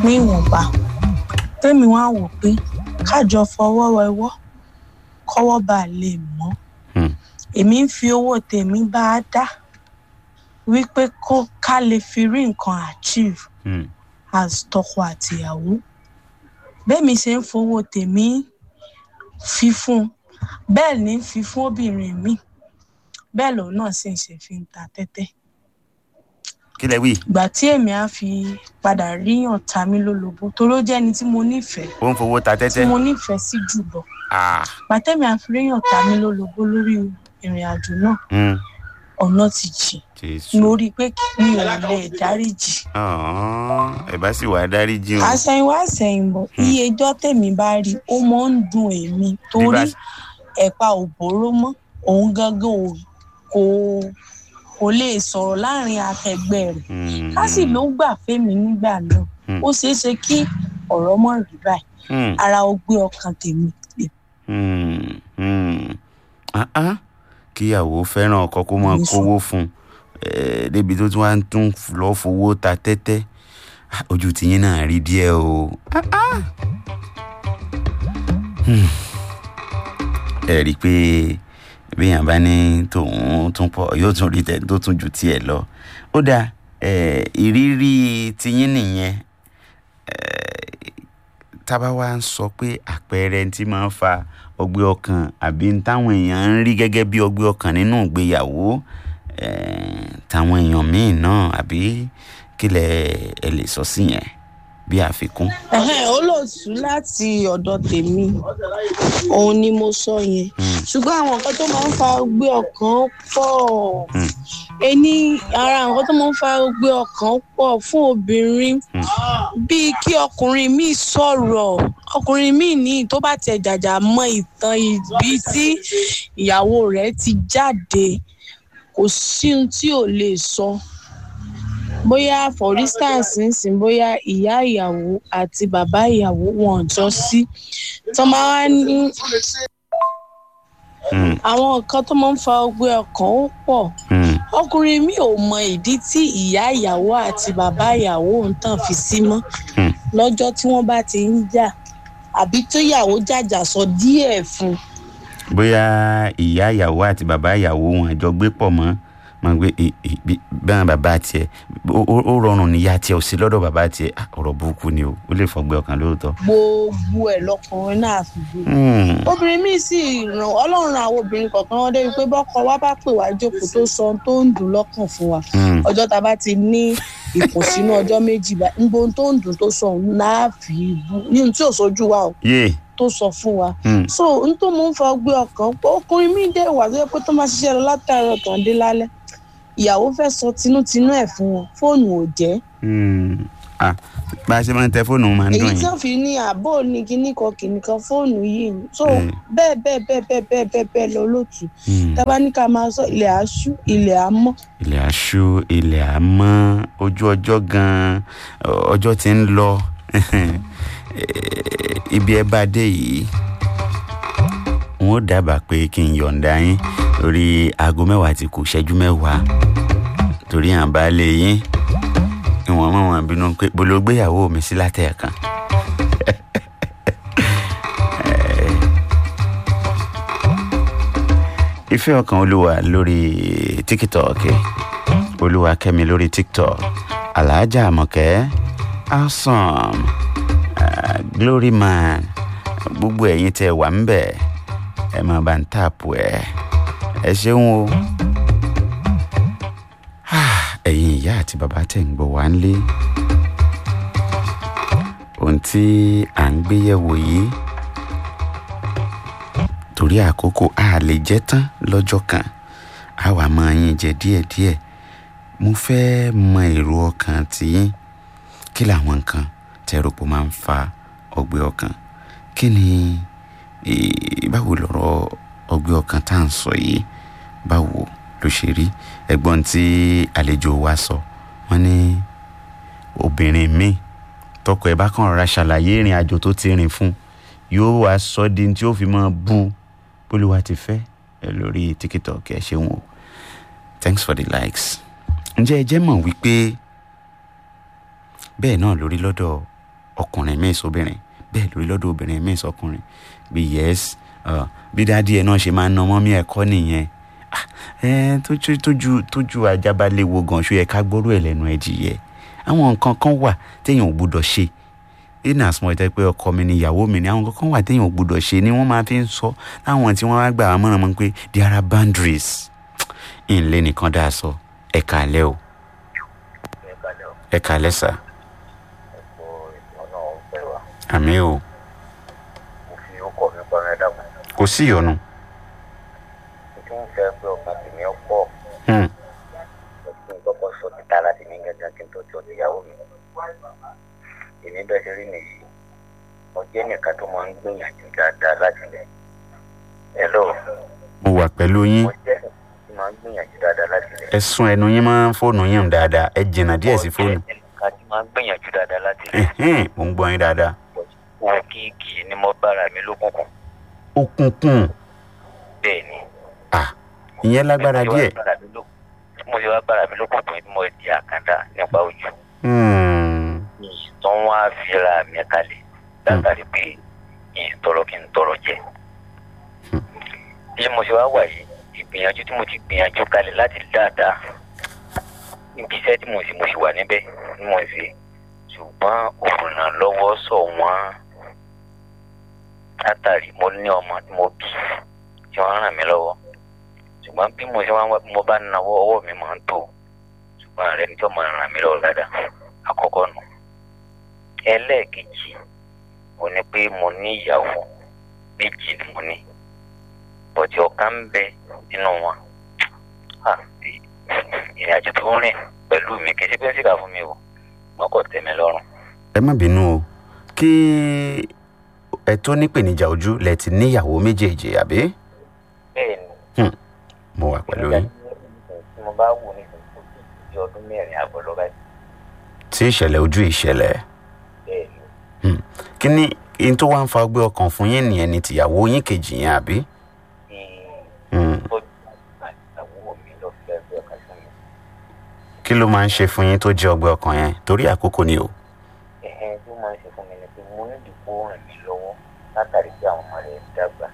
pín ìwọ̀nba tèmi wá wò pé kájọ fọwọ́ wẹwọ́ kọ́wọ́ bá lè mọ́ Hmm. èmi ń fi owó tèmi bá a dá wípé kó ká lè fi rí nǹkan achieve Hmm. as tọkọ àtìyàwó bẹ́ẹ̀mi ṣe ń fowó tèmi fi fún un bẹ́ẹ̀ ni ń fi fún obìnrin mi bẹ́ẹ̀ lòun náà sì ń ṣe fi ń ta tẹ́tẹ́ kí lẹ wí ìgbà tí èmi á fi padà ríyàn ta mí lólobó torí ó jẹ́ ẹni tí mo nífẹ̀ẹ́ ó ń fowó ta tí tẹ́tẹ́ mo nífẹ̀ẹ́ sí jùlọ Ah. ìgbà tẹ́mi á fi ríyàn ta mí lólobó lórí ìrìn àjò náà Hmm. ọ̀nà ti jìn jésù mo rí i pé mi ò lè dáríjì Ọ̀hún, ẹ bá sì wá dáríjì o àṣẹyìnwá àṣẹyìnbọ̀ iye ẹjọ́ tèmi bá rí ó máa ń dùn èmi torí Bí bá- ẹ̀pà ò bóró mọ́ òun gangan ò kò kò lè sọ̀rọ̀ láàrin akẹgbẹ́ rẹ̀ Hmm. ká sì ló gbà fẹ́mi nígbà náà Hmm. ó ṣeé ṣe kí ọ̀rọ̀ mọ̀ rí báyìí Hmm. ara ó gbé ọkàn tèmi lè Hmm. Hmm. Ah, ah. kíyàwó fẹ́ràn ọkọ kó máa Ní sùn. kówó fún un Eh, débi tó tún wá ń tún lọ́ọ́ fowó ta tẹ́tẹ́ Ah, ojú tiyín náà rí díẹ̀ o. Ah, ah. Hmm. ẹ rí i pé béèyàn bá ní tòun tún pọ̀ yóò tún rí tẹ̀ tó tún ju tiẹ̀ lọ. ó dáa eh, ìrírí tiyín nìyẹn tábà wá ń sọ pé àpẹẹrẹ tí máa ń fa ọgbẹ́ ọkàn àbí ń táwọn èèyàn ń rí gẹ́gẹ́ bí ọgbẹ́ ọkàn nínú ìgbéyàwó eh, táwọn èèyàn míì náà àbí kí lẹ ẹ lè sọ sí yẹn bí àfikún. Ẹ̀hẹ́n, olóòtú láti ọ̀dọ̀ tèmi òun ni mo sọ yẹn Hmm. ṣùgbọ́n àwọn nǹkan tó máa ń fa gbé ọkàn pọ̀ Hmm. ẹni ara nǹkan tó máa ń fa gbé ọkàn pọ̀ fún obìnrin bíi kí ọkùnrin míì sọ̀rọ̀ ọkùnrin míì ní tó bá tẹ̀ jàjà mọ ìtàn ìbí tí ìyàwó rẹ̀ ti jáde kò sí ohun tí ò lè sọ bóyá for instance nsìn bóyá ìyá ìyàwó àti bàbá ìyàwó wọn ò jọ sí tó máa wá ní Hmm. àwọn nǹkan tó máa ń fa ọgbẹ́ ọkàn ó pọ̀ Hmm. ọkùnrin mi ò mọ ìdí tí ìyá ìyàwó àti bàbá ìyàwó ń tàn fi sí mọ́ Hmm. lọ́jọ́ tí wọ́n bá ti ń jà àbí tó ìyàwó jàjà sọ díẹ̀ fún un bóyá ìyá ìyàwó àti bàbá ìyàwó wọn àjọ gbé pọ̀ mọ́ mọ̀ pé ì- ì- bí- báwọn bàbá tiẹ̀ ó ó- ó rọrùn níyà tiẹ̀ ò sí lọ́dọ̀ bàbá tiẹ̀ Ah, ọ̀rọ̀ burúkú ni o ó lè fọgbẹ́ ọkàn lóòótọ́. gbogbo ẹ̀ lọkùnrin náà fi gbé Hmm. obìnrin míì sì ràn ọlọ́run ran àwọn obìnrin kọ̀ọ̀kan wọn débi pé bọ́kọ wa bá pè wá jókòó tó sọ ohun tó ń dùn lọ́kàn fún wa Hmm. ọjọ́ tá a bá ti ní ìkùnsínú ọjọ́ méjì bá níbo ohun tó ń dùn tó sọ òun náà fi bú ní ohun tí ò sójú wa o yé tó sọ fún wa Hmm. so n tó mú ń fa ọgbẹ́ ọkàn pé ọkùnrin míì dé wà tó yẹ pé tó máa ṣiṣẹ́ lọ látàárọ̀ tàn dé lálẹ́ ìyàwó fẹ́ sọ tinútinú ẹ̀ fún wọn fóònù ò jẹ́ Hmm. Ah, bá a ṣe máa ń tẹ fóònù máa ń èyí dùn tí yín. wọ́n fi ní àbò ní kinní kan kinní kan fóònù yìí ni so Mm. bẹ́ẹ̀ bẹ́ẹ̀ bẹ́ẹ̀ bẹ́ẹ̀ bẹ́ẹ̀ bẹ́ẹ̀ bẹ́ẹ̀ lọ lótú Hmm. tábà ní ká máa sọ ilẹ̀ àṣú ilẹ̀ àmọ́ ilẹ̀ aṣú ilẹ̀ àmọ́ ojú ọjọ́ gan-an ọ- ọjọ́ ti ń lọ ibi ẹ bá dé yìí n ó dábàá pé kí n yọ̀ǹda yín lórí aago mẹ́wàá ti kù ṣẹ́jú mẹ́wàá torí à ń bá lè yín ìwọ̀n mọ̀ wọ́n bínú pé bolo gbéyàwó mi sí látẹ̀ẹ̀kan. ìfẹ́ ọkàn olúwa lórí tiktok olúwa kẹ́mi lórí tiktok alhaja amọ̀kẹ́ awesome uh, glory man gbogbo ẹ̀yin tẹ́ wà ń bẹ̀ ẹ máa bá ń tààpù ẹ̀ ẹ ṣeun o Ah, ẹ̀yin ìyá àti bàbá tẹ̀ ń gbọ́ wá ń lé ohun tí à ń gbé yẹ̀wò yìí torí àkókò a lè jẹ tán lọ́jọ́ kan a wà máa yín jẹ díẹ̀díẹ̀ mo fẹ́ mọ èrò ọkàn tiyín kí làwọn nǹkan tẹ́rọ pé máa ń fa ọgbẹ́ ọkàn kí ni eh, báwo lọ̀rọ̀ ọgbẹ́ ọkàn tá à ń sọ yìí báwo ló ṣe rí ẹ̀gbọ́n tí àlejò wa sọ wọ́n ní obìnrin míì tọkọ ẹ̀ bá kàn rọra ṣàlàyé ìrìn àjò tó ti rìn fún yóò wá sọ di tí ó fi máa bú bólúwa ti fẹ́ ẹ lórí tiktok ẹ ṣeun o thanks for the likes ǹjẹ́ ẹ jẹ́ mọ̀ wípé bẹ́ẹ̀ náà lórí lọ́dọ̀ ọkùnrin míì sóbìnrin bẹ́ẹ̀ lórí lọ́dọ̀ obìnrin míì sọkùnrin bí yes uh, bí dáadé ẹ̀ náà ṣe máa ń na mọ́mí ẹ̀kọ́ nìyẹn Ah, ẹ tójú tójú tójú ajábalẹ̀ wo gan ṣó yẹ ká gbọ́rú ẹ̀ lẹ́nu ẹ̀ jìyẹ àwọn nǹkan kan wà téèyàn ò gbúdọ̀ ṣe in as much as pé ọkọ mi ni ìyàwó mi ni àwọn nǹkan kan wà téèyàn ò gbúdọ̀ ṣe ni wọ́n máa fi ń sọ láwọn tí wọ́n wá gbà wá mọ̀ràn mọ́ pé there are boundaries ìnlẹ̀ nìkan dáa sọ ẹ kàálẹ́ o ẹ kàálẹ́ sà àmì o kò sí ìyọnu. Hmm. èmi bẹ́ẹ̀ ṣe rí nìyí mo jẹ́ nìkan tó máa ń gbìyànjú dáadáa láti lẹ̀ hello mo wà pẹ̀lú yín mo jẹ́ nìkan tó máa ń gbìyànjú dáadáa láti lẹ̀. ẹ sún ẹnu yín máa ń fóònù yín dáadáa ẹ jìnnà díẹ̀ sí fóònù mo jẹ́ nìkan tó máa ń gbìyànjú dáadáa láti lẹ̀. Ẹ̀hẹ́n, mo ń gbọ́ yín dáadáa. owó kíkì ni mo bára mi lókùnkùn òkùnkùn bẹ́ẹ̀ ni. ah ìyẹn lágbára díẹ̀. mo ṣe wá bára mi lókùnkùn tí mo di àkàndá nípa ojú. Hmm. tó ń wá fira mi kalẹ̀ látàrí pé kí n tọrọ kí n tọrọ jẹ. bí mo ṣe wá wà yìí ìgbìyànjú tí mo ti gbìyànjú kalẹ̀ láti dáadáa níbi iṣẹ́ tí mo sì mo sì wà níbẹ̀ ni mo ṣe ṣùgbọ́n olùrànlọ́wọ́ sọ wọ́n látàrí mo ní ọmọ tí mo bí tí wọ́n ràn mí lọ́wọ́ ṣùgbọ́n bí mo ṣe wá wá bí mo bá náwó ọwọ́ mi máa ń tó ṣùgbọ́n ààrẹ ni tí wọ́n máa ràn mí lọ́wọ́ dáadáa àkọ́kọ́ nù ẹlẹ́ẹ̀kejì mo ní pé mo ní ìyàwó méjì ni mo ní bọ̀dì ọ̀kan ń bẹ nínú wọn Ah, ìrìn àjò tó ń rìn pẹ̀lú mi kì í ṣe pé ń ṣìkà fún mi o wọn kò tẹ́ mi lọ́rùn. ẹ má bínú o kí ẹ tó nípèníjà ojú lẹ ti níyàwó méjèèjì àbí bẹ́ẹ̀ ni mo wà pẹ̀lú yín tí mo bá wò ní ìsìnkú di ọdún mẹ́rin àbọ̀ lọ́ba tí ìṣẹ̀lẹ̀ ojú ìṣẹ̀lẹ̀ bẹ́ẹ̀ ni kí ni in tó wá ń fa ọgbẹ́ ọkàn fún yín nìyẹn ni tìyàwó yín kejì yẹn àbí. kí Hmm. tọ́jú àtàwọn mi lọ sí ẹgbẹ́ ọ̀kan sí mi. kí ló máa ń ṣe fún yín tó jẹ́ ọgbẹ́ ọkàn yẹn torí àkókò ni o. ẹ̀hẹ́n tó máa ń ṣe fún mi ni pé mo ní ìdìbò ràn mí lọ́wọ́ látàrí pé àwọn ọmọ rẹ̀ dàgbà.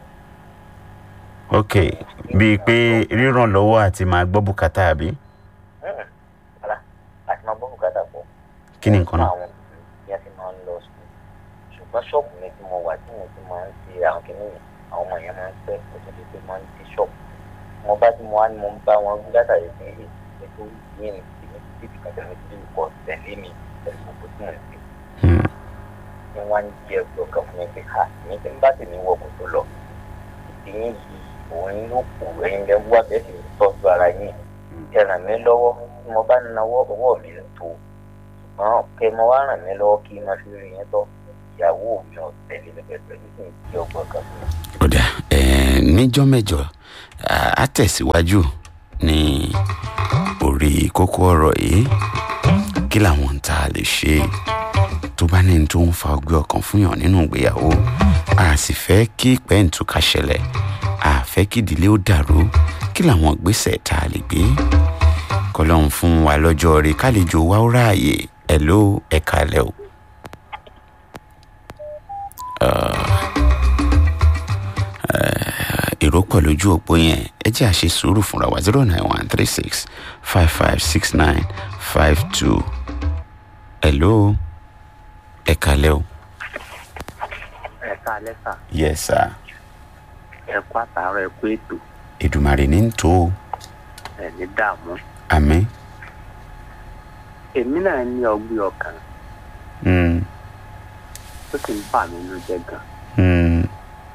ok bíi pé ríràn lọ́wọ́ àti máa gbọ́ bùkátà àbí Hmm, rárá àti máa gbọ́ bùkátà pọ̀. kí ni nǹkan náà. àwọn ìyá ti máa ń lọ sùn ṣùgbọ́n ṣọ́ọ̀bù mi tí mo wà tí mo ti máa ń ṣe àwọn kìnìún àwọn ọmọ yẹn máa ń pẹ́ kó tó di pé máa ń dé ṣọ́ọ̀bù mo bá tí mo wá ní mo ń bá wọn gbé látàrí pé ètò yìí ni èmi ti fi kàtà mi ti kọ tẹ̀lé mi pẹ̀lú gbogbo tí mo ń ṣe Hmm. ni wọ́n á ń jẹ́ ẹgbẹ́ ọkàn fún mi pé ha èmi tí ń bá tèmi wọ kò tó lọ ìdíyìn yìí òun ló kù ẹ̀yin lẹ́ wá bẹ́ẹ̀ sì tọ́jú ara yín ẹ ràn mí lọ́wọ́ tí mo bá náwó ọwọ́ mi ń tó ṣùgbọ́n kẹ́ mo wá ràn mí lọ́wọ́ kí n máa fi rí yẹn tọ́ ìyàwó mi ò tẹ̀lé mi pẹ̀lú ní kí n jẹ́ ọgbọ́n kan fún mi. kódà ẹ̀ẹ́n níjọ́ mẹ́jọ à- á tẹ̀síwájú ní orí kókó ọ̀rọ̀ yìí kí làwọn tá a lè ṣe tó bá ní tó ń fa ọgbẹ́ ọkàn fún yàn nínú ìgbéyàwó a sì fẹ́ kí pẹ́ǹtùkà ṣẹlẹ̀ a fẹ́ kí ìdílé ó dàrú kí làwọn ìgbésẹ̀ tá a lè gbé kọlọ́run fún wa lọ́jọ́ rí kálíjò wa ó ráàyè ẹ̀ ló ẹ̀ka lẹ́ o. èrò pọ̀ lójú òpó yẹn ẹ jẹ́ àṣe sùúrù fúnra wa zero nine one three six five five six nine five two hello ẹ kalẹ́ o. ẹ káalẹ́ sà yes sir ẹ kú àtàárọ̀ ẹ kú ètò Èdùmàrè ní ń tó o ẹ ní dààmú. àmín èmi náà ní ọgbẹ́ ọkàn Mm, tó sì ń bà mí ló jẹ́ gan. mm,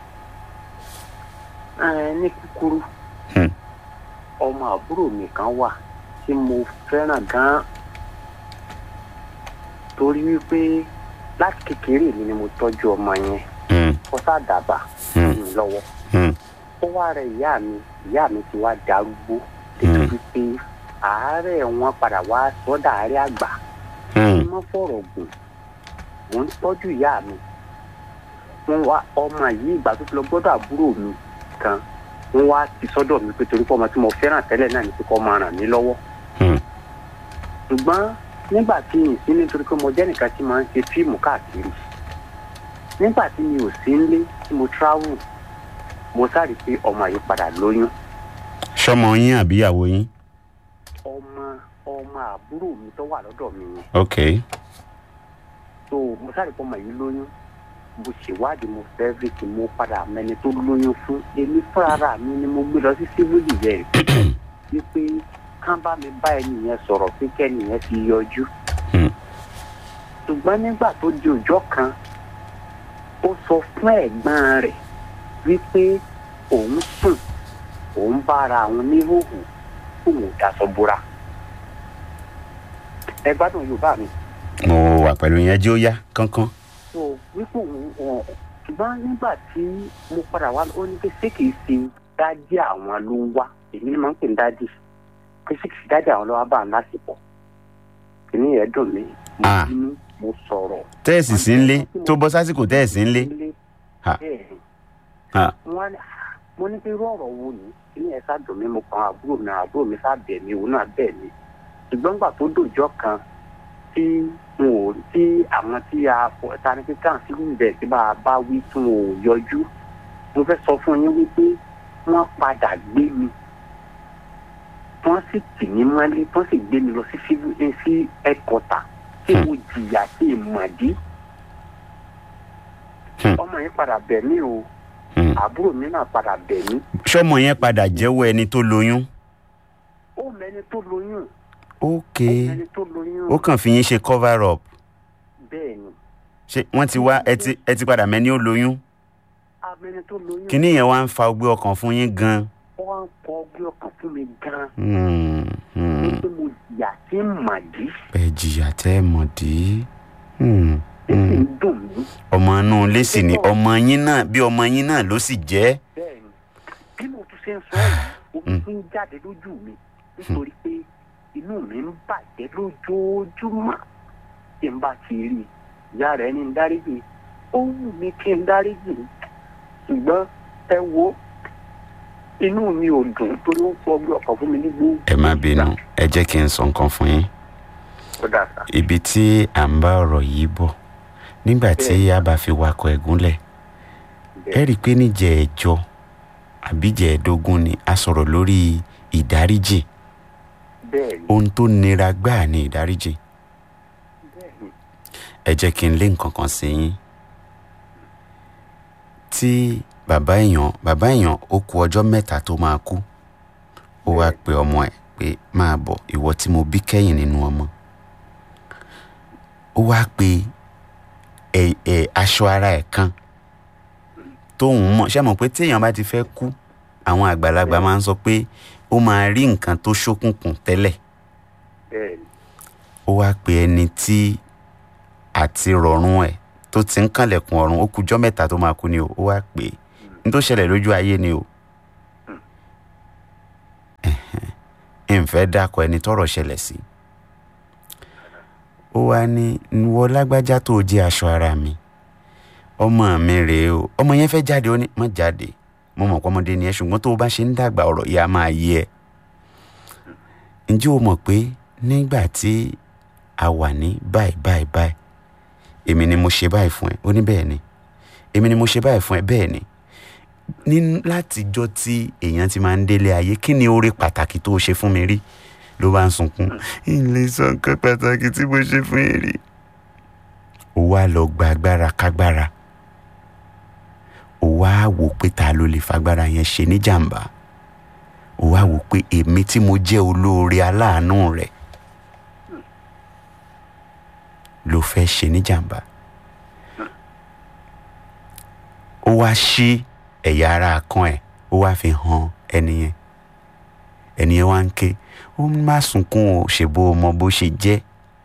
ẹ ní kúkúrú Hmm. ọmọ àbúrò mi kan wà tí mo fẹ́ràn gan torí wípé láti kékeré mi ni mo tọ́jú ọmọ yẹn mm, ó sàdàbà Hmm. mi lọ́wọ́ mm, ó wá rẹ ìyá mi ìyá mi ti wá darúgbó débi wípé àárẹ̀ wọn padà wá sọ́dà àárẹ̀ àgbà mm, mo fọ̀rọ̀ gùn mò ń tọ́jú ìyá mi wọ́n wá ọmọ yìí ìgbà tó ti lọ gbọ́dọ̀ àbúrò mi kan wọ́n wá ti sọ́dọ̀ mi pé torí pé ọmọ tí mo fẹ́ràn tẹ́lẹ̀ náà ní pé kó máa ràn mí lọ́wọ́ mm, ṣùgbọ́n nígbà tí n sí nítorí pé mo jẹ́ nìkan tí máa ń ṣe fíìmù káàkiri nígbà tí mi ò sí nílé tí mo travel mo sáré pé ọmọ yìí padà lóyún sọmọ yín àbíyàwó yín ọmọ ọmọ àbúrò mi tó wà lọ́dọ̀ mi yẹn ok so mo sáré pé ọmọ yìí lóyún mo ṣèwádìí mo fẹ́ everything mo padà mẹni tó lóyún fún èmi fúnra mi ni mo gbé lọ sí civil defence wípé kán bá mi bá ẹni yẹn sọ̀rọ̀ pé kẹ́ni yẹn ti yọjú Hmm. ṣùgbọ́n nígbà tó di ọjọ́ kan ó sọ fún ẹ̀gbọ́n rẹ̀ wípé òun sùn òun bá ara àwọn oníhòòhò òun ò daṣọ bora ẹ gbádùn yorùbá mi mo wà pẹ̀lú yẹn jí ó yá kánkán so wípé òun wọn ṣùgbọ́n nígbà tí mo padà wá ó ní pé ṣé kìí ṣe dádì àwọn ló ń wá èmi ni máa ń pè ní dádì pé ṣé kìí ṣe dádì àwọn ló wá bá àwọn lásìkò kìíní yẹn dùn mí mo Ah. bínú mo sọ̀rọ̀ tẹ́ẹ̀sì sí ń lé tó bọ́ sásìkò tẹ́ẹ̀sì ń lé Ha. bẹ́ẹ̀ ni Ha. wọ́n ní mo ní pé irú ọ̀rọ̀ wo ni kìíní yẹn ṣáà dùn mí mo kàn àbúrò mi àbúrò mi ṣáà bẹ̀ mí òun náà bẹ̀ mí ṣùgbọ́n gbà tó dòjọ́ kan tí n ò tí àwọn tí a fọ ta ni pé káà sí ibẹ̀ tí bá a bá wí tí wọn ò yọjú mo fẹ́ sọ fún yín wípé wọ́n padà gbé mi wọ́n sì tì mí mọ́lé wọ́n sì gbé mi lọ sí civil eh, sí ẹ̀kọ́tà tí mo jìyà sí ìmọ̀dí Hmm. ọmọ yẹn padà bẹ̀ mí o Hmm. àbúrò mi náà padà bẹ̀ mí sọmọ yẹn padà jẹ́wọ́ ẹni tó lóyún ó mẹni tó lóyún ok ó mẹni tó lóyún ó kàn fi yín ṣe cover up bẹ́ẹ̀ ni ṣé wọ́n ti wá ẹ ti ẹ ti padà mẹ́ni ó lóyún amẹni tó lóyún kíní yẹn wá ń fa ọgbẹ́ ọkàn fún yín gan wọ́n ń kọ ọgbẹ́ ọkàn fún mi gan-an Hmm, hmm. wípé mo jìyà sí màdí ẹ jìyà tẹ́ ẹ mọ̀ dí Hmm, ó sì hmm. ń dùn mí ọmọ inú ilé sì ni ọmọ yín náà bí ọmọ yín náà ló sì jẹ́ bẹ́ẹ̀ ni bí mo tún ṣe ń sọ yìí omi tún ń jáde lójú mi nítorí pé inú mi ń bàjẹ́ lójoojúmọ́ tí n bá ti rí i ìyá rẹ̀ ní ń dáríjì ó wù mí kí n dáríjì ṣùgbọ́n ẹ wo inú mi ò dùn torí ó ń fọ ọgbẹ́ ọkàn fún mi ní gbogbo ẹ má bínú ẹ jẹ́ kí n sọ nǹkan fún yín ó dà sá ibi tí à ń bá ọ̀rọ̀ yìí bọ̀ nígbà tí a bá fi wakọ̀ ẹ̀gúnlẹ̀ ẹ rí i pé níjẹ̀ ẹ̀jọ àbíjẹ̀ ẹ̀dógún ni a sọ̀rọ̀ lórí ìdáríjì bẹ́ẹ̀ ni ohun tó nira gbáà ni ìdáríjì bẹ́ẹ̀ ni ẹ jẹ́ kí n lé nǹkan kan sí yín tí bàbá èèyàn bàbá èèyàn ó ku ọjọ́ mẹ́ta tó máa kú ó wáá pe ọmọ ẹ̀ pé máa bọ̀ ìwọ tí mo bí kẹ́yìn nínú ọmọ ó wáá pe ẹ ẹ aṣọ ara ẹ̀ kan tóun mọ̀ ṣé mọ̀ pé téèyàn bá ti fẹ́ kú àwọn àgbàlagbà máa ń sọ pé ó máa rí nǹkan tó ṣókùnkùn tẹ́lẹ̀ bẹ́ẹ̀ ni ó wáá pe ẹni tí àti rọ̀rùn ẹ̀ tó ti ń kànlẹ̀kùn ọ̀run ó kújọ́ mẹ́ta tó máa kú ni o ó wáá pè é ní tó ṣẹlẹ̀ lójú ayé ni o ẹ̀hẹ́n, ǹfẹ́ dákọ̀ ẹni tọ́rọ̀ ṣẹlẹ̀ sí ó wáá ní wọ lágbájá tó jẹ́ aṣọ ara mi ọmọ mi rèé o ọmọ yẹn fẹ́ jáde ó ní má jáde mo mọ̀ pé ọmọdé ni ẹ ṣùgbọ́n tó o bá ṣe ń dàgbà ọ̀rọ̀ yìí á máa yé ẹ ǹjẹ́ o mọ̀ pé nígbà tí a wà ní báyìí báyìí báyìí èmi ni mo ṣe báyìí fún ẹ ó ní bẹ́ẹ̀ ni èmi ni mo ṣe báyìí fún ẹ bẹ́ẹ̀ ni ní látijọ́ tí èèyàn ti máa ń délé ayé kí ni oore pàtàkì tó o ṣe fún mi rí ló bá ń sunkún ilé sọ nǹkan pàtàkì tí mo ṣe fún yín rí ó wá lọ gba agbára kágbára ó wá wò pé ta ló lè fagbára yẹn ṣe níjàmbá ó wá wò pé èmi tí mo jẹ́ olóore aláàánú rẹ̀ ló fẹ́ ṣe níjàmbá ó wá ṣí ẹ̀yà ara kan ẹ̀ ó wá fi hàn ẹni yẹn ẹni yẹn wá ń ké ó má sunkún o ṣèbó o mọ bó ṣe jẹ́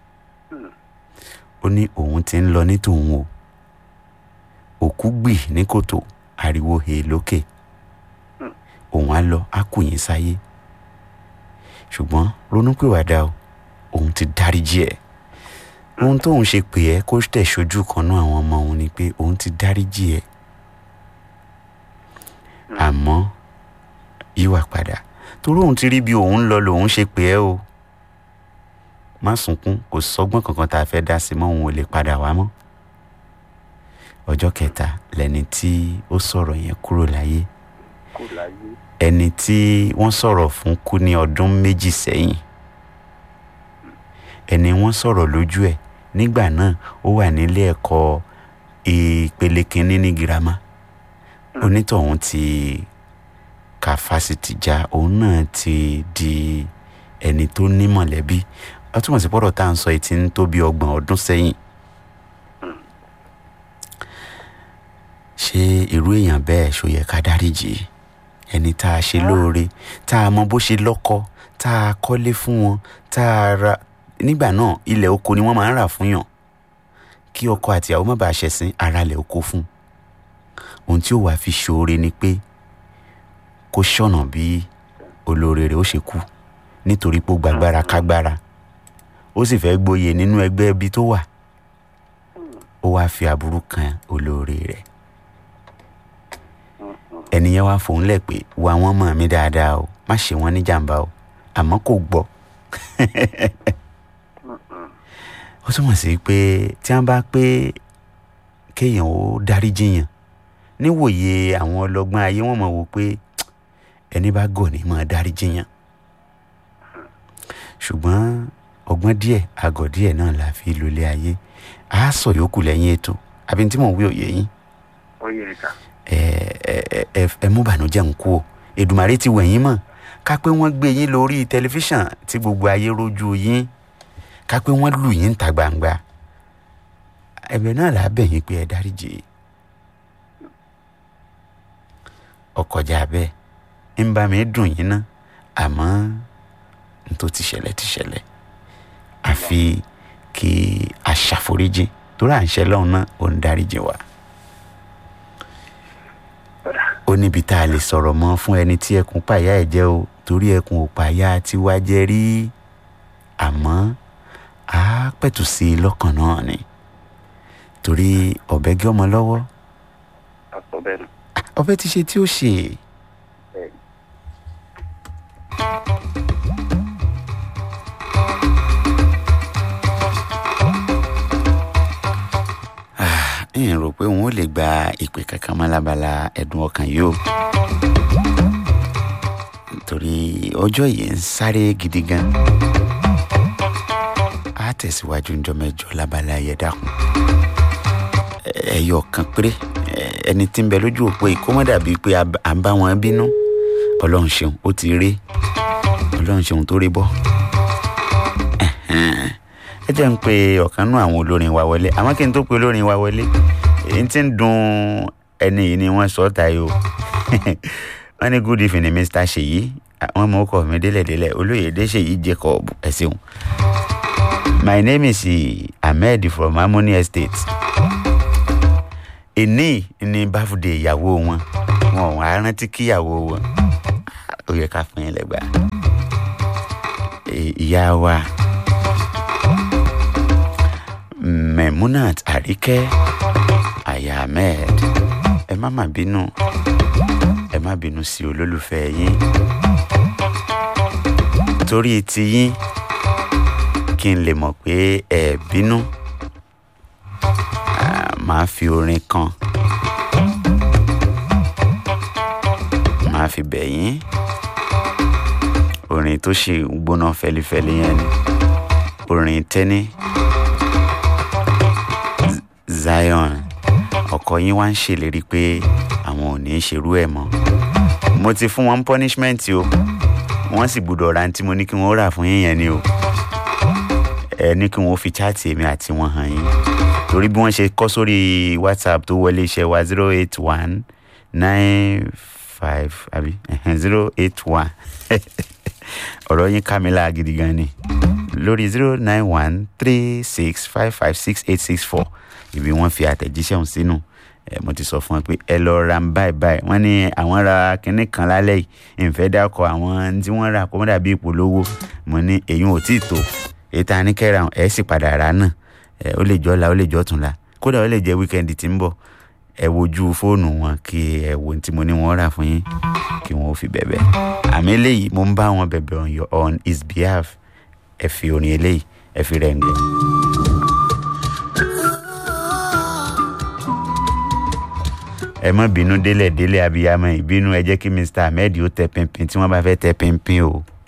ó ní òun ti ń lọ ní tòun o òkú gbì ní kòtò ariwo he lókè òun á lọ á kù yín sáyé ṣùgbọ́n ronúpìwàdà o òun ti dáríjì ẹ̀ ohun tóun ṣe pè ẹ́ kó tẹ̀ ṣojú kan náà àwọn ọmọ òun ni pé òun ti dáríjì ẹ̀ àmọ́ yíwà padà torí òun ti rí bí òun lọ lòun ṣe pè ẹ́ o má sunkún kò sọgbọ́n kankan tá a fẹ́ dá sí mọ́ òun ò lè padà wá mọ́ ọjọ́ kẹta lẹni tí ó sọ̀rọ̀ yẹn kúrò láyé kò láyé ẹni tí wọ́n sọ̀rọ̀ fún kú ní ọdún méjì sẹ́yìn ẹni wọ́n sọ̀rọ̀ lójú ẹ̀ nígbà náà ó wà nílé ẹ̀kọ́ ìpele kínní ní girama onítọ̀hún ti ka fásitì já òun náà ti di ẹni tó ní mọ̀lẹ́bí ó túmọ̀ sí pọ́rọ̀ tá à ń sọ yìí ti ń tó bí ọgbọ̀n ọdún sẹ́yìn ṣé irú èèyàn bẹ́ẹ̀ ṣó yẹ ká dáríjì ẹni tá a ṣe lóore tá a mọ bó ṣe lọ́kọ tá a kọ́lé fún wọn tá a ra nígbà náà ilẹ̀ oko ni wọ́n máa ń rà fún yàn kí ọkọ àti ìyàwó má bàa ṣẹ̀sìn ara ilẹ̀ oko fún ohun tí ó wàá fi ṣoore ni pé kó ṣọ̀nà bí olóore rẹ̀ ó ṣe kú nítorí pé ó gbàgbára kágbára ó sì fẹ́ gboyè nínú ẹgbẹ́ ibi tó wà ó wáá fi aburú kan olóore rẹ̀ ẹnìyẹn wá fòun lẹ̀ pé wo àwọn ọmọ mi dáadáa o má ṣe wọ́n ní jàǹbá o àmọ́ kò gbọ́ ó túmọ̀ sí pé tí wọ́n bá pé kéèyàn ó dáríjìyàn níwòye àwọn ọlọ́gbọ́n ayé wọ́n mọ̀ wò pé ẹni bá gọ̀ ní máa dáríjìyàn ṣùgbọ́n ọgbọ́n díẹ̀ àgọ̀ díẹ̀ náà la fi lólé ayé a sọ yòókù lẹ́yìn ètò àbí tí mò ń wí òye yín ó yẹ ká ẹ ẹ ẹ ẹ mú bànújẹ́ ń kú o Èdùmàrè ti wẹ̀yìn mọ̀ ká pé wọ́n gbé yín lórí tẹlifíṣàn tí gbogbo ayé rojú yín ká pé wọ́n lù yín ta gbangba ẹ̀bẹ̀ náà là á bẹ̀ yín pé ẹ dáríjì ọkọjà bẹ́ẹ̀ ń bá mi dùn yín ná àmọ́ n tó ti ṣẹlẹ̀ ti ṣẹlẹ̀ àfi kí a ṣàforíjì torí à ń ṣe lọ́hùn náà ò ń dáríjì wa ó níbi tá a lè sọ̀rọ̀ mọ́ fún ẹni tí ẹkùn pàyà ẹ̀ jẹ́ o torí ẹkùn ò pàyà tiwa jẹ́ rí àmọ́ a pẹ̀tù sí i lọ́kàn náà ni torí ọ̀bẹ gé ọmọ lọ́wọ́ àpò bẹ́ẹ̀ nù. ọ̀bẹ ti ṣe tí ó ṣe bẹ́ẹ̀ ni. ń rò pé òun ò lè gba ìpè kankan mọ́ lábala ẹ̀dùn ọkàn yìí o torí ọjọ́ yìí ń sáré gidi gan á tẹ̀síwájú ńjọ́ mẹ́jọ lábala ẹ̀yẹ dákun ẹ̀yọ kan péré ẹ- ẹni tí ń bẹ lójú òpó yìí kó má dàbíi pé a à ń bá wọn bínú ọlọ́run ṣeun ó ti rí ọlọ́run ṣeun tó rí bọ́ Ẹ̀hẹ́n. ẹ jẹ́ ń pe ọ̀kan nú àwọn olórin wa wọlé àmọ́ kí n tó pe olórin wa wọlé èyí tí ń dun ẹni yìí ni wọ́n sọ ọ́ tayọ wọ́n ní good evening mr ṣèyí àwọn ọmọ ọkọ mi délẹ̀délẹ̀ olóyèdè ṣèyí jacob ẹ ṣeun my name is ahmed from harmony estate èní ní báfúdé ìyàwó wọn wọn ò wá rántí kíyàwó wọn ó yẹ ká fún yín lẹ́gbàá Ì- ìyá wa memunat àríkẹ́ aya ahmed ẹ má má bínú ẹ má bínú sí olólùfẹ́ yín torí tiyín kí n lè mọ̀ pé ẹ bínú ah, máa fi orin kan máa fi bẹ̀ yín orin tó ṣe ń gbóná fẹlifẹli yẹn ni orin tẹ́ni Z- zion ọkọ yín wá ń ṣèlérí pé àwọn ò ní í ṣerú ẹ̀ mọ́ mo ti fún wọn punishment o wọ́n sì gbọ́dọ̀ ra ní tí mo ní kí wọ́n rà fún yín yẹn ni o ẹ ní kí wọ́n fi chaati èmi àti wọn hàn yín torí bí wọ́n ṣe kọ́ sórí whatsapp tó wọlé iṣẹ́ wa zero eight one nine five àbí zero eight one ọ̀rọ̀ yín ká mi láà gidi gan ni lórí zero nine one three six five five six eight six four ibi wọ́n fi àtẹ̀jíṣẹ́ ọ̀hún sínú ẹ mo ti sọ fún wọn pé ẹ lọ ra ń báyìí báyìí wọ́n ní àwọn ra kinní kan lálẹ́ yìí ìfẹ́ dákọ̀ àwọn tí wọ́n rà kó mọ́ dàbí ìpolówó mo ní èyí ò tí ì tó èyí tá a ní kẹ́ra ẹ̀ sì padà rà náà ẹ ó lè jọ́ la ó lè jọ́ tún la kódà ó lè jẹ́ wíkẹ́ndì tí ń bọ̀ ẹ wojú fóònù wọn kí ẹ wo ohun tí mo ní wọn rà fún yín kí wọn ó fi bẹ̀bẹ̀ àmì eléyìí mo ń bá wọn bẹ̀bẹ̀ on your on his behalf ẹ fi orin eléyìí ẹ fi rẹ̀ ń gbọ́. ẹ mọ bínú délẹ̀ délẹ̀ abiyamọ ìbínú ẹ jẹ́ kí mr ahmed ó tẹ pinpin tí wọ́n bá fẹ́ tẹ pinpin o